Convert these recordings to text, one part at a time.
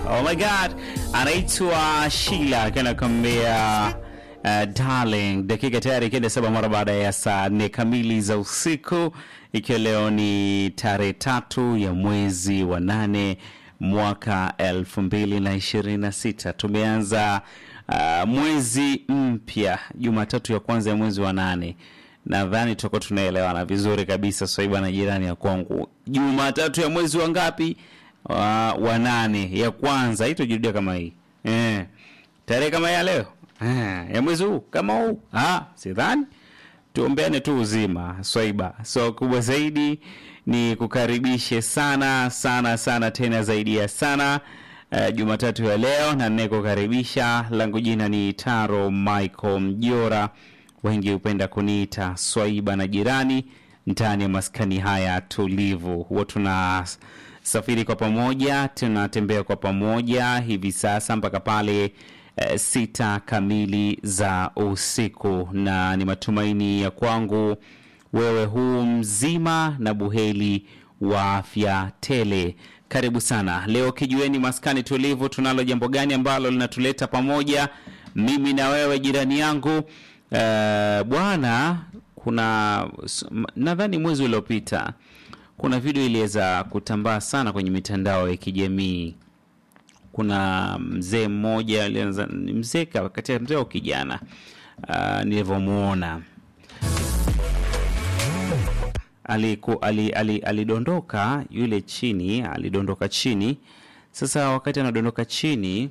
Oh my god, anaitwa Sheila akiwa anakuambia uh, darling. Dakika tayari ikienda saba mara baada ya saa nne kamili za usiku, ikiwa leo ni tarehe tatu ya mwezi wa nane mwaka elfu mbili na ishirini na sita. Tumeanza uh, mwezi mpya Jumatatu ya kwanza ya mwezi wa nane nadhani tutakuwa tunaelewana vizuri kabisa swaiba na jirani ya kwangu jumatatu ya mwezi wa ngapi wa, wa nane ya kwanza itojirudia kama hii eh. tarehe kama ya leo eh, ya mwezi huu kama huu ah, sidhani tuombeane tu uzima swaiba so kubwa zaidi ni kukaribishe sana sana sana tena zaidi ya sana uh, jumatatu ya leo na ninayekukaribisha langu jina ni taro michael mjora wengi hupenda kuniita swaiba na jirani ndani ya maskani haya tulivu huwa tunasafiri kwa pamoja tunatembea kwa pamoja hivi sasa mpaka pale eh, sita kamili za usiku na ni matumaini ya kwangu wewe huu mzima na buheli wa afya tele karibu sana leo kijueni maskani tulivu tunalo jambo gani ambalo linatuleta pamoja mimi na wewe jirani yangu uh, bwana kuna s- m- nadhani mwezi uliopita kuna video iliweza kutambaa sana kwenye mitandao ya kijamii kuna mzee mmoja alianza- ni mzee ka- katika mzee au kijana uh, nilivyomuona aliku, ali, ali, alidondoka yule chini alidondoka chini sasa wakati anadondoka chini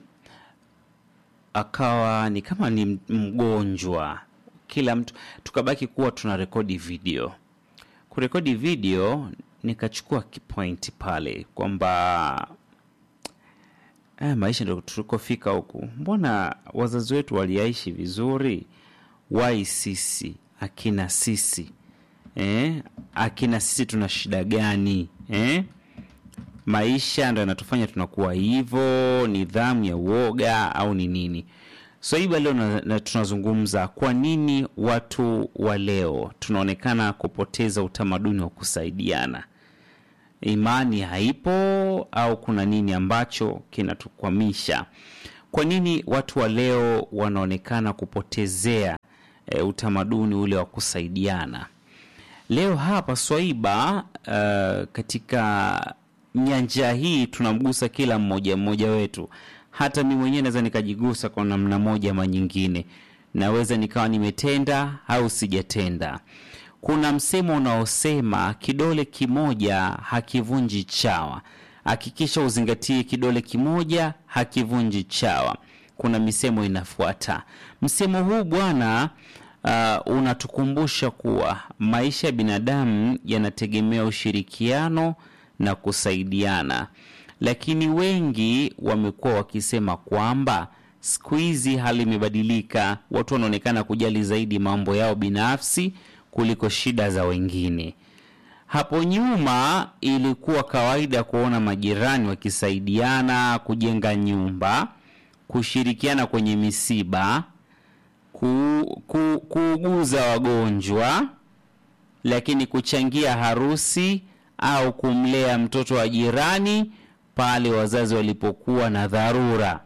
akawa ni kama ni m- mgonjwa kila mtu tukabaki kuwa tuna rekodi video kurekodi video nikachukua kipointi pale kwamba eh, maisha ndo tulikofika huku mbona wazazi wetu waliaishi vizuri wai sisi akina sisi eh? akina sisi tuna shida gani eh? maisha ndo yanatufanya tunakuwa hivyo nidhamu ya uoga au ni nini so hii leo na, na tunazungumza kwa nini watu wa leo tunaonekana kupoteza utamaduni wa kusaidiana imani haipo au kuna nini ambacho kinatukwamisha kwa nini watu wa leo wanaonekana kupotezea e, utamaduni ule wa kusaidiana leo hapa swaiba uh, katika nyanja hii tunamgusa kila mmoja mmoja wetu hata mi mwenyewe naweza nikajigusa kwa namna moja ama nyingine naweza nikawa nimetenda au sijatenda kuna msemo unaosema kidole kimoja hakivunji chawa hakikisha uzingatie kidole kimoja hakivunji chawa kuna misemo inafuata msemo huu bwana uh, unatukumbusha kuwa maisha ya binadamu yanategemea ushirikiano na kusaidiana lakini wengi wamekuwa wakisema kwamba siku hizi hali imebadilika watu wanaonekana kujali zaidi mambo yao binafsi kuliko shida za wengine hapo nyuma ilikuwa kawaida kuona majirani wakisaidiana kujenga nyumba kushirikiana kwenye misiba ku, ku, kuuguza wagonjwa lakini kuchangia harusi au kumlea mtoto wa jirani pale wazazi walipokuwa na dharura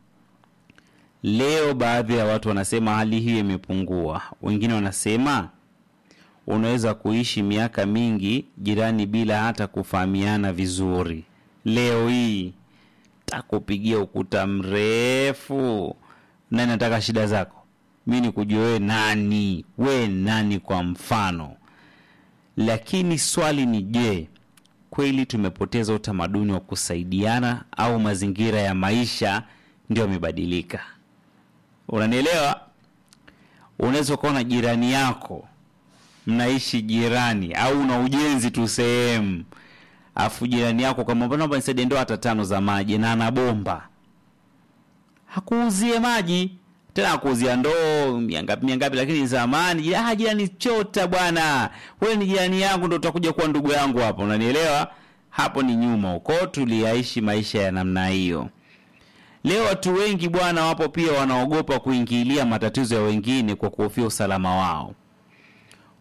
leo baadhi ya watu wanasema hali hiyo imepungua wengine wanasema unaweza kuishi miaka mingi jirani bila hata kufahamiana vizuri leo hii takupigia ukuta mrefu nani nataka shida zako mi ni kujua wewe nani we nani kwa mfano lakini swali ni je kweli tumepoteza utamaduni wa kusaidiana au mazingira ya maisha ndio yamebadilika unanielewa unaweza ukaona jirani yako mnaishi jirani au una ujenzi tu sehemu afu jirani yako kama naomba nisaidie ndoo hata tano za maji na ana bomba hakuuzie maji tena akuuzia ndoo miangapi miangapi lakini zamani ah, jirani chota bwana wewe ni jirani yangu ndo utakuja kuwa ndugu yangu hapo unanielewa hapo ni nyuma huko tuliaishi maisha ya namna hiyo leo watu wengi bwana wapo pia wanaogopa kuingilia matatizo ya wengine kwa kuhofia usalama wao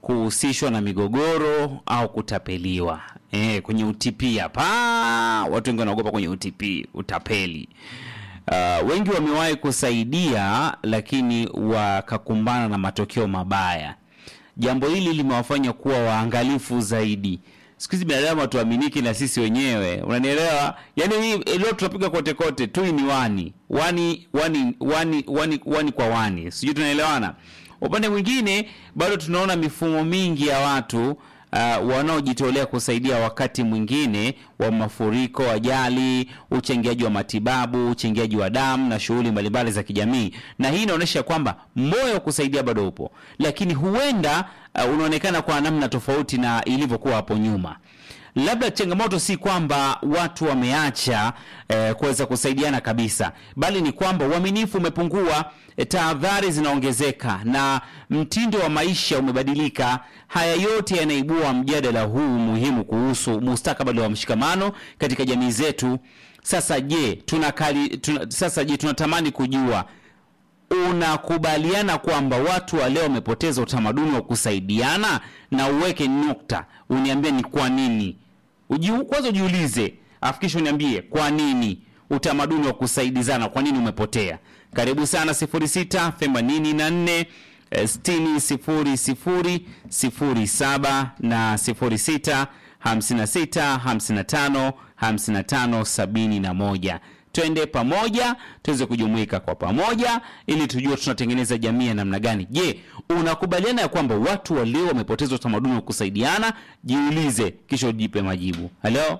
kuhusishwa na migogoro au kutapeliwa. E, kwenye UTP hapa watu wengi wanaogopa kwenye UTP, utapeli. Uh, wengi wamewahi kusaidia lakini wakakumbana na matokeo mabaya. Jambo hili limewafanya kuwa waangalifu zaidi. Siku hizi binadamu hatuaminiki na sisi wenyewe, unanielewa? Yaani hii leo tunapiga kote kote tu ni wani wani wani wani wani, wani kwa wani, sijui tunaelewana. Upande mwingine bado tunaona mifumo mingi ya watu uh, wanaojitolea kusaidia wakati mwingine wa mafuriko, ajali, uchangiaji wa matibabu, uchangiaji wa damu na shughuli mbalimbali za kijamii, na hii inaonyesha kwamba moyo wa kusaidia bado upo, lakini huenda uh, unaonekana kwa namna tofauti na ilivyokuwa hapo nyuma. Labda changamoto si kwamba watu wameacha eh, kuweza kusaidiana kabisa, bali ni kwamba uaminifu umepungua, eh, tahadhari zinaongezeka na mtindo wa maisha umebadilika. Haya yote yanaibua mjadala huu muhimu kuhusu mustakabali wa mshikamano katika jamii zetu. Sasa je, tunakali, tuna, sasa je tunatamani kujua unakubaliana kwamba watu wa leo wamepoteza utamaduni wa kusaidiana, na uweke nukta, uniambie ni kwa nini. Uji, kwanza ujiulize, afu kisha uniambie kwa nini utamaduni wa kusaidizana, kwa nini umepotea. Karibu sana 06 84 60 00 07 na 06 56 55 55 71 twende pamoja tuweze kujumuika kwa pamoja ili tujue tunatengeneza jamii ya namna gani. Je, unakubaliana ya kwamba watu wa leo wamepoteza utamaduni wa kusaidiana? Jiulize kisha ujipe majibu. Halo,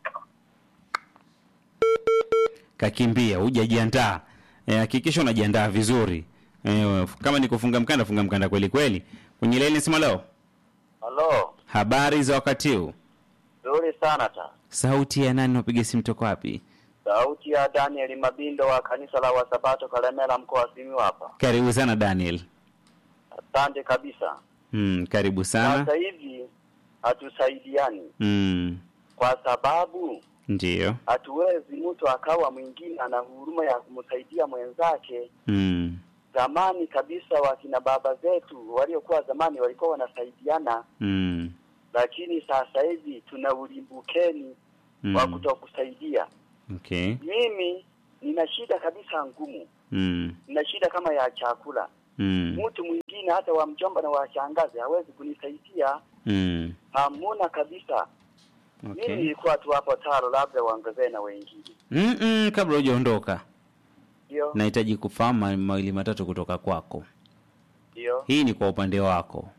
kakimbia, hujajiandaa. Hakikisha e, unajiandaa vizuri e, kama ni kufunga mkanda, funga mkanda kweli kweli. Kwenye leni sema leo. Halo, Habari za wakati huu? nzuri sana ta. Sauti ya nani? Unapiga simu toka wapi? Sauti ya Daniel Mabindo wa kanisa la Wasabato Kalemela, mkoa wa Simiyu hapa. Karibu sana Daniel. Asante kabisa. Mm, karibu sana. Sasa hivi hatusaidiani Mm, kwa sababu ndiyo. hatuwezi mtu akawa mwingine ana huruma ya kumsaidia mwenzake. Mm, Zamani kabisa wakina baba zetu waliokuwa zamani walikuwa wanasaidiana, mm, lakini sasa hivi tuna ulimbukeni wa mm. kutokusaidia. Okay. Mimi nina shida kabisa ngumu, Mm, nina shida kama ya chakula. mm, Mtu mwingine hata wa mjomba na wa shangazi hawezi kunisaidia, mm. hamuna kabisa. Mimi Okay. nilikuwa tu hapo taro, labda waongezee na wengine, Mm -mm, kabla hujaondoka ndio nahitaji kufahamu ma- mawili matatu kutoka kwako. ndio. Hii ni kwa upande wako,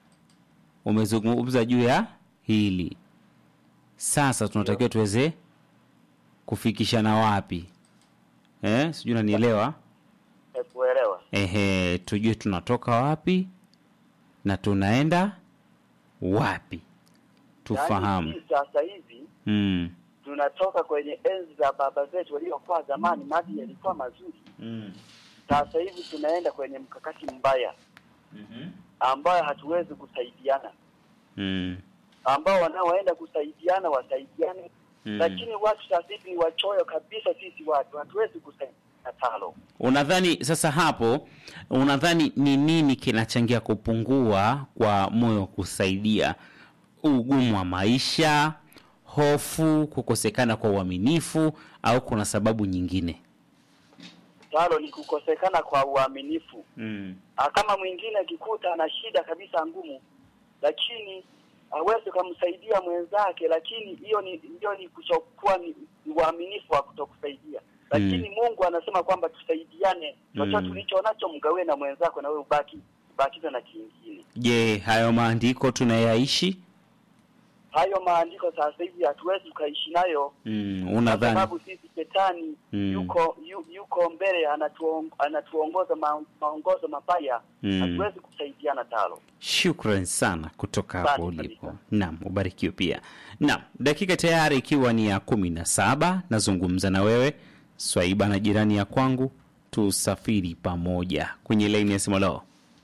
umezungumza juu ya hili. Sasa tunatakiwa tuweze kufikishana wapi? Eh, sijui unanielewa? Kuelewa Ehe, tujue tunatoka wapi na tunaenda wapi, tufahamu. Yaani, sisi sasa hivi Mm. tunatoka kwenye enzi za baba zetu waliokuwa zamani, maji yalikuwa mazuri. Mm. Sasa hivi tunaenda kwenye mkakati mbaya Mhm. ambayo hatuwezi kusaidiana, Mm. ambao wanaoenda kusaidiana wasaidiane Mm. lakini watu sasa hivi ni wachoyo kabisa. Sisi watu hatuwezi kusaidiana talo. Unadhani sasa hapo, unadhani ni nini kinachangia kupungua kwa moyo wa kusaidia? Ugumu wa maisha, hofu, kukosekana kwa uaminifu, au kuna sababu nyingine? Talo ni kukosekana kwa uaminifu. Mm. Ah, Kama mwingine akikuta ana shida kabisa ngumu, lakini hawezi kumsaidia mwenzake, lakini hiyo ni hiyo ni kuchokuwa ni, ni uaminifu wa kutokusaidia. Lakini Mungu anasema kwamba tusaidiane, chochote Mm. ulicho nacho mgawe na mwenzako, na wewe ubaki ubakize na kingine. Je, hayo maandiko tunayaishi? Hayo maandiko sasa hivi hatuwezi tukaishi nayo Mm. kwa Unadhani? sababu sisi shetani Mm. yuko yu, yuko mbele anatuong, anatuongoza ma, maongozo mabaya Mm. hatuwezi kusaidiana talo Shukran sana kutoka hapo Asante ulipo. kabisa. Naam, ubarikiwe pia. Naam, dakika tayari ikiwa ni ya kumi na saba nazungumza na wewe Swaiba na jirani ya kwangu, tusafiri pamoja kwenye laini ya simu leo.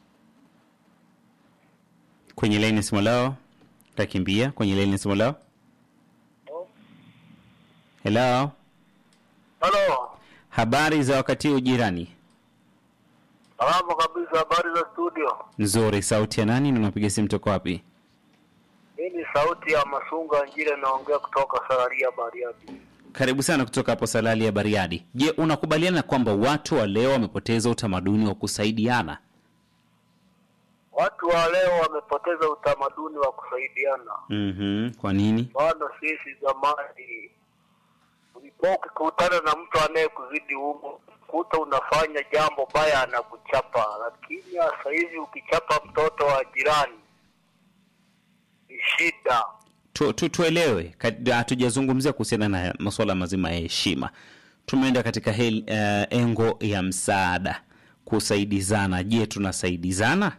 Kwenye laini ya simu leo takimbia kwenye laini ya simu leo. Hello, halo habari za wakati huu jirani? Salama kabisa, habari za studio. Nzuri. Sauti ya nani na unapiga simu toka wapi? Hii ni sauti ya Masunga Njile, naongea kutoka Sararia Bariadi. Karibu sana kutoka hapo Salali ya Bariadi. Je, unakubaliana kwamba watu wa leo wamepoteza utamaduni wa kusaidiana? Watu wa leo wamepoteza utamaduni wa kusaidiana. Mhm. Kwa nini? Maana sisi zamani ulikuwa ukikutana na mtu anayekuzidi umbo, kuta unafanya jambo baya anakuchapa, lakini sasa hivi ukichapa mtoto wa jirani ni shida. Tu, tu, tuelewe, Ka- hatujazungumzia kuhusiana na masuala mazima ya heshima. Tumeenda katika hel, uh, engo ya msaada, kusaidizana. Je, tunasaidizana?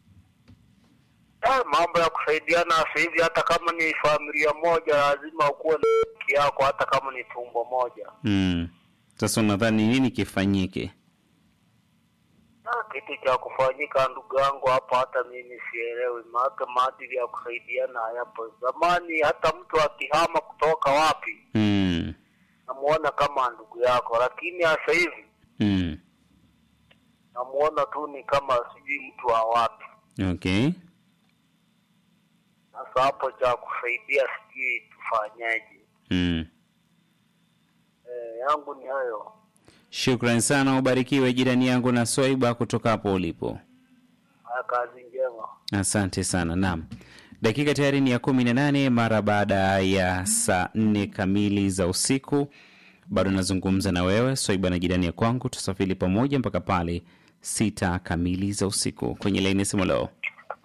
Ah, mambo ya kusaidiana sasa hivi, hata kama ni familia moja, lazima ukuwe na haki yako, hata kama ni tumbo moja. Mm. Sasa unadhani nini kifanyike? Ah, kitu cha kufanyika ndugu yangu hapa, hata mimi sielewi, maana maadili ya kusaidiana hayapo. Zamani hata mtu akihama kutoka wapi, Mm. namuona kama ndugu yako, lakini sasa hivi Mm. namuona tu ni kama sijui mtu wa wapi. Okay. Sasa hapo cha kusaidia sijui tufanyaje. Mm. Eh, yangu ni hayo. Shukran sana, ubarikiwe jirani yangu na Swaiba kutoka hapo ulipo. Haya, kazi njema. Asante sana. Naam, dakika tayari ni ya kumi na nane mara baada ya saa nne kamili za usiku. Bado nazungumza na wewe Swaiba na jirani ya kwangu, tusafiri pamoja mpaka pale sita kamili za usiku. Kwenye laini ya simu leo,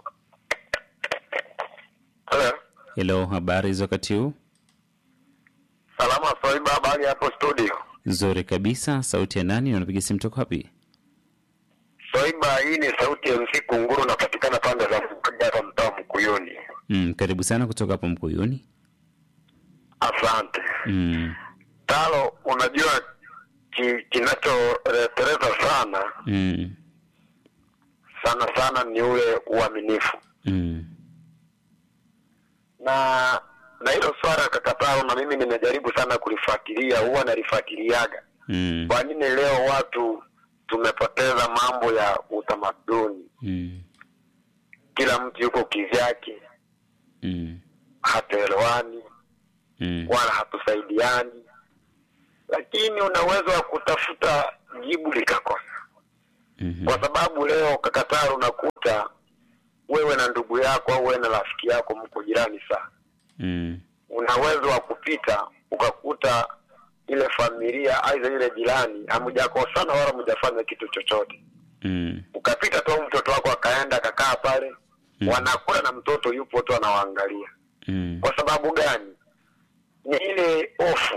Hello. helo, habari za wakati huu? Salama Swaiba, habari hapo studio? Nzuri kabisa. Sauti ya nani na unapiga simu toka wapi? Swaiba, hii ni sauti ya MC Kunguru, napatikana pande za Mkuja hapa mtaa Mkuyuni. Mm, karibu sana kutoka hapo Mkuyuni. Asante Mm, Talo. Unajua ki, kinachoretereza sana mm, sana sana ni ule uaminifu mm, na na hilo swala kakatalo, na mimi nimejaribu sana kulifuatilia, huwa nalifuatiliaga. mm, Kwa nini leo watu tumepoteza mambo ya utamaduni? mm, Kila mtu yuko kivyake, mm, hatuelewani mm, wala hatusaidiani, lakini una uwezo wa kutafuta jibu likakosa, mhm, kwa sababu leo kakataro, unakuta wewe na ndugu yako au wewe na rafiki yako mko jirani sana, mm, una uwezo wa kupita ukakuta ile familia aidha ile jirani hamujakosana wala mjafanya kitu chochote, mm, ukapita tu mtoto wako akaenda akakaa pale Mm. wanakula na mtoto yupo tu anawaangalia. mm, Kwa sababu gani? Ni ile hofu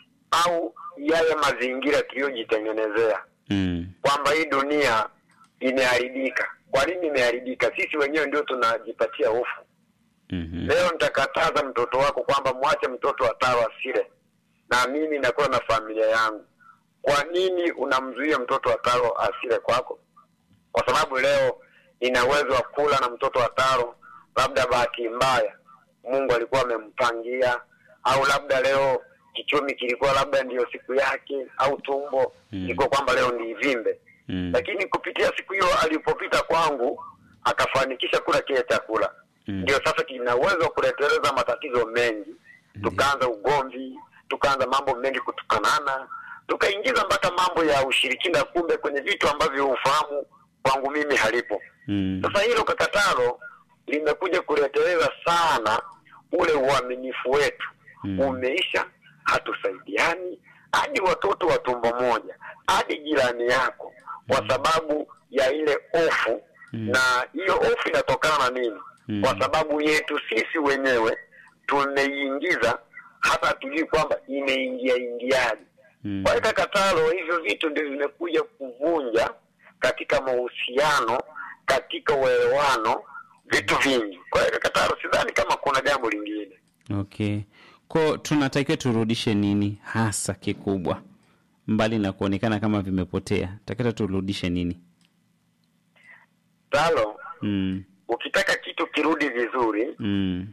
au yale mazingira tuliyojitengenezea mm, kwamba hii dunia imeharibika. Kwa nini imeharibika? Sisi wenyewe ndio tunajipatia hofu. mhm, Leo nitakataza mtoto wako kwamba mwache mtoto atawa asile, na mimi nakuwa na familia yangu. Kwa nini unamzuia mtoto wa taro asile kwako? Kwa sababu leo nina uwezo wa kula na mtoto wa taro, labda bahati mbaya Mungu alikuwa amempangia, au labda leo kichumi kilikuwa labda ndiyo siku yake, au tumbo Mm. ilikuwa kwamba leo ni ivimbe mm, lakini kupitia siku hiyo alipopita kwangu akafanikisha kula kile chakula Mm. ndio sasa kina uwezo wa kuleteleza matatizo mengi tukaanza ugomvi tukaanza mambo mengi kutukanana tukaingiza mpaka mambo ya ushirikina kumbe kwenye vitu ambavyo ufahamu kwangu mimi halipo mm, sasa hilo kakatalo limekuja kuleteleza sana ule uaminifu wetu Mm. umeisha hatusaidiani hadi watoto wa tumbo moja hadi jirani yako kwa sababu ya ile hofu Mm. na hiyo hofu inatokana na nini Mm. kwa sababu yetu sisi wenyewe tumeiingiza hata hatujui kwamba imeingia ingiaje mm, kwa hiyo kakatalo hivyo vitu ndio vimekuja kuvunja katika mahusiano katika uelewano vitu vingi kwa hiyo kakatalo sidhani kama kuna jambo lingine okay. Ko tunatakiwa turudishe nini hasa kikubwa, mbali na kuonekana kama vimepotea, takiwa turudishe nini? talo mm, ukitaka kitu kirudi vizuri mm,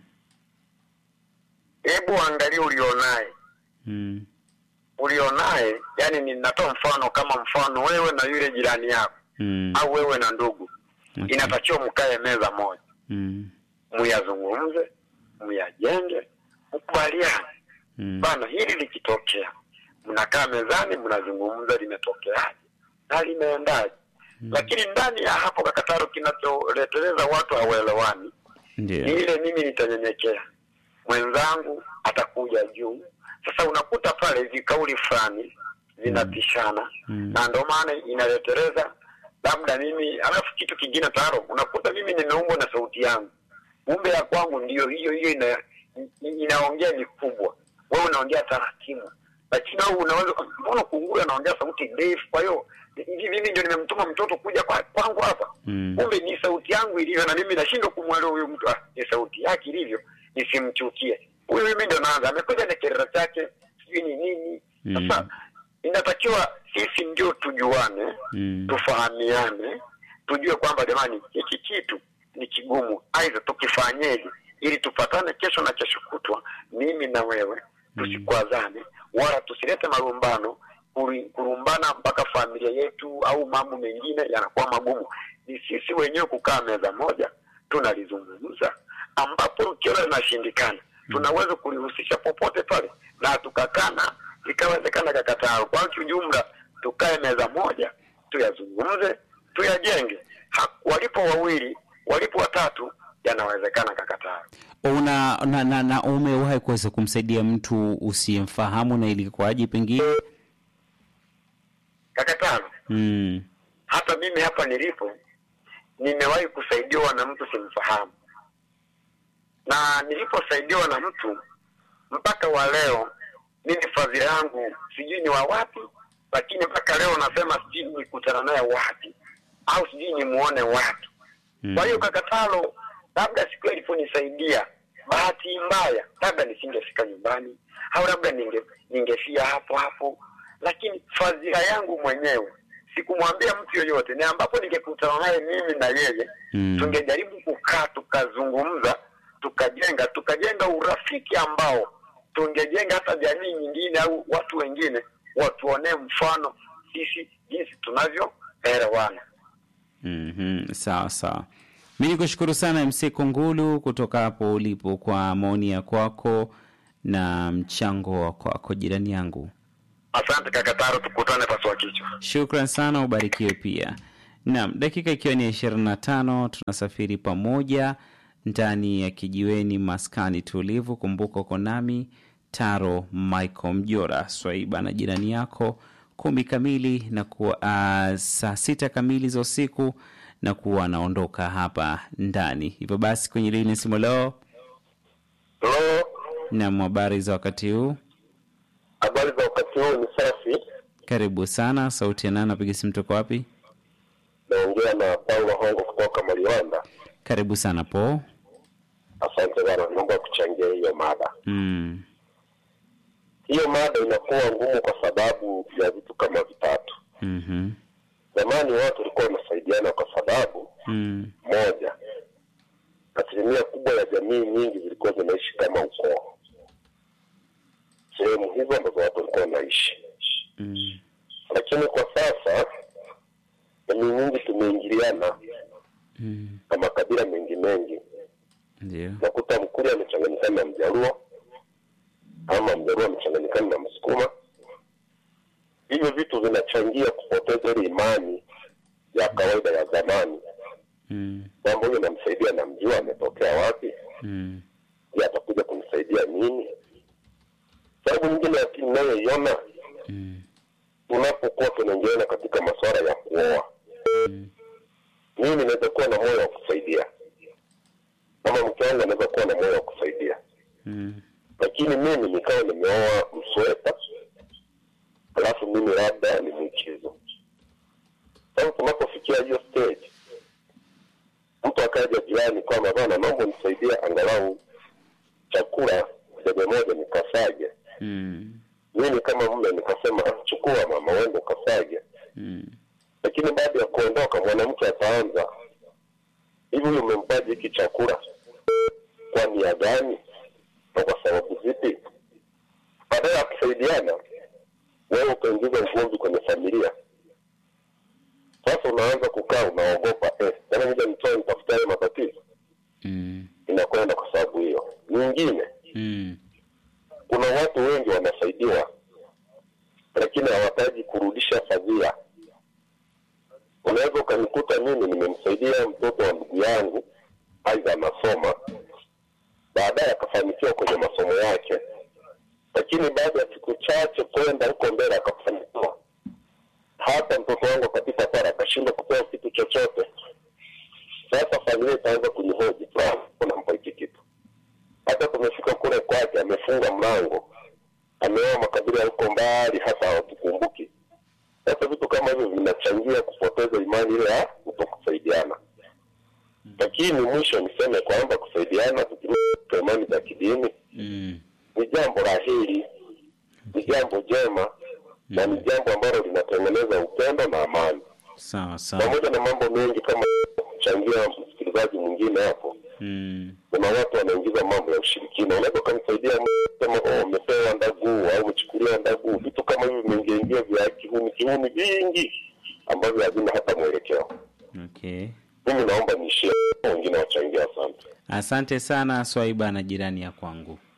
hebu angalia ulionaye mm, ulionaye yani ninatoa mfano kama mfano wewe na yule jirani yako Mm. au wewe na ndugu Okay. inatakiwa mkae meza moja Mm. muyazungumze muyajenge mkubaliane Mm. bana hili likitokea mnakaa mezani mnazungumza limetokeaje na limeendaje lakini ndani ya hapo kakataro kinacholeteleza watu hawelewani Ndio. ni ile mimi nitanyenyekea mwenzangu atakuja juu sasa unakuta pale vikauli fulani zinapishana Mm. na ndio maana inaleteleza labda mimi alafu kitu kingine taro unakuta mimi nimeumbwa na sauti yangu kumbe ya kwangu ndio hiyo hiyo ina, inaongea ni kubwa wewe unaongea taratibu lakini wewe unaweza mbona kunguru anaongea sauti ndefu kwa hiyo hivi mimi ndio nimemtuma mtoto kuja kwa, kwangu hapa Mm. kumbe ni sauti yangu ilivyo na mimi nashindwa kumwelewa huyu mtu ah, ni sauti yake ilivyo nisimchukie huyu mimi ndo naanza amekuja na kerera chake sijui ni nini sasa inatakiwa sisi ndio tujuane Mm. tufahamiane tujue kwamba jamani hiki kitu ni kigumu aidha tukifanyeje ili tupatane kesho na kesho kutwa mimi na wewe tusikwazane wala tusilete marumbano kuri- kurumbana mpaka familia yetu au mambo mengine yanakuwa magumu ni sisi wenyewe kukaa meza moja tunalizungumza ambapo ukiona linashindikana tunaweza kulihusisha popote pale na tukakana likawezekana kakataa kwa kiujumla tukae meza moja tuyazungumze tuyajenge Ha- walipo wawili walipo watatu yanawezekana kakataa Una na, na, na umewahi kuweza kumsaidia mtu usiyemfahamu na ilikuwaje pengine? kakatano Mm. hata mimi hapa nilipo nimewahi kusaidiwa na mtu simfahamu na niliposaidiwa na mtu mpaka wa leo mimi fadhila yangu sijui ni wa wapi lakini mpaka leo nasema sijui nikutana naye wapi au sijui nimuone wapi Mm. kwa hiyo kakatalo labda siku hiyo iliponisaidia bahati mbaya labda nisingefika nyumbani au labda ninge ningefia hapo hapo lakini fadhila yangu mwenyewe sikumwambia mtu yoyote ni ambapo ningekutana naye mimi na yeye Mm. tungejaribu kukaa tukazungumza tukajenga tukajenga urafiki ambao tungejenga hata jamii nyingine au watu wengine watuonee mfano sisi jinsi tunavyoelewana Mhm, sawa sawa. Mi nikushukuru sana MC Kungulu kutoka hapo ulipo kwa maoni ya kwako na mchango wa kwako, jirani yangu. asante kakataro tukutane paswa kichwa Shukran sana, ubarikiwe pia. Naam, dakika ikiwa ni ishirini na tano tunasafiri pamoja ndani ya kijiweni maskani tulivu. Kumbuka uko nami Taro Michael Mjora Swaiba na jirani yako kumi kamili na kuwa uh, saa sita kamili za usiku na kuwa anaondoka hapa ndani. Hivyo basi kwenye lini simu leo Halo, na habari za wakati huu, habari za wakati huu ni safi. karibu sana. Sauti ya nani? Napiga simu toka wapi? Naongea na Paulo Hongo kutoka Maliwanda. Karibu sana po. Asante bana, naomba kuchangia hiyo mada. Mm. Hiyo mada inakuwa ngumu kwa sababu ya vitu kama vitatu. Mhm. Zamani watu walikuwa wanasaidiana kwa sababu Mm. moja, asilimia kubwa ya jamii nyingi zilikuwa zinaishi kama ukoo, sehemu hizo ambazo watu walikuwa wanaishi. Mm. Lakini kwa sasa jamii nyingi tumeingiliana Mm. na makabila mengi mengi Ndio. nakuta Mkuria amechanganyikana na Mjaluo ama Mjaluo amechanganyikana na Msukuma. Hivyo vitu vinachangia kupoteza ile imani ya kawaida ya zamani, Mm. kwamba huyu namsaidia, namjua ametokea wapi, Mm. je, atakuja kunisaidia nini? Sababu nyingine ya pili inayoiona Mm. tunapokuwa tunaingiana katika masuala ya kuoa, Mm. mimi naweza kuwa na moyo wa kusaidia, ama mke wangu anaweza kuwa na moyo wa kusaidia Mm. lakini mimi nikawa nimeoa msweta alafu mimi labda ni mwichizo sasa tunapofikia hiyo stage mtu akaja jirani kwamba bana naomba nisaidia angalau chakula debe moja nikasage Mm. mimi kama mume nikasema chukua mama wende ukasage Mm. lakini baada ya kuondoka mwanamke ataanza hivi huyu umempaje hiki chakula kwa nia gani na kwa sababu zipi badala ya kusaidiana wewe ukaingiza ugomvi kwenye familia sasa Sasa unaanza kukaa unaogopa, eh, tena nija nitoe nitafuta hayo matatizo, Mm. inakwenda kwa sababu hiyo. Nyingine, Mm. kuna watu wengi wanasaidiwa, lakini hawataji kurudisha fadhila. Unaweza ukanikuta mimi nimemsaidia mtoto wa ndugu yangu, aidha anasoma, baadaye akafanikiwa kwenye masomo yake, lakini baada ya siku chache kwenda huko mbele akafanikiwa, hata mtoto wangu akapita pale akashindwa kupewa kitu chochote. Sasa familia itaanza kunihoji, fulani, unampa hiki kitu hata tumefika kule kwake, amefunga mlango, ameoa makabila ya huko mbali, hata hawatukumbuki. Sasa vitu kama hivyo vinachangia kupoteza imani ile ya kutokusaidiana. Lakini mwisho niseme kwamba kusaidiana tukirudi kwa imani za kidini Mm. ni jambo la heri, ni jambo jema na ni jambo ambalo linatengeneza upendo na amani, Sawa sawa. pamoja na mambo mengi kama kuchangia msikilizaji mwingine hapo Mm. kuna watu wanaingiza mambo ya ushirikina. Unaweza ukamsaidia mtu kama oh, umepewa ndaguu au umechukuliwa ndaguu, vitu kama hivi vimeingiaingia vya kihuni kihuni vingi ambavyo havina hata mwelekeo. Okay. Mimi naomba niishie, wengine wachangia. Asante. Asante sana Swaiba na jirani ya kwangu.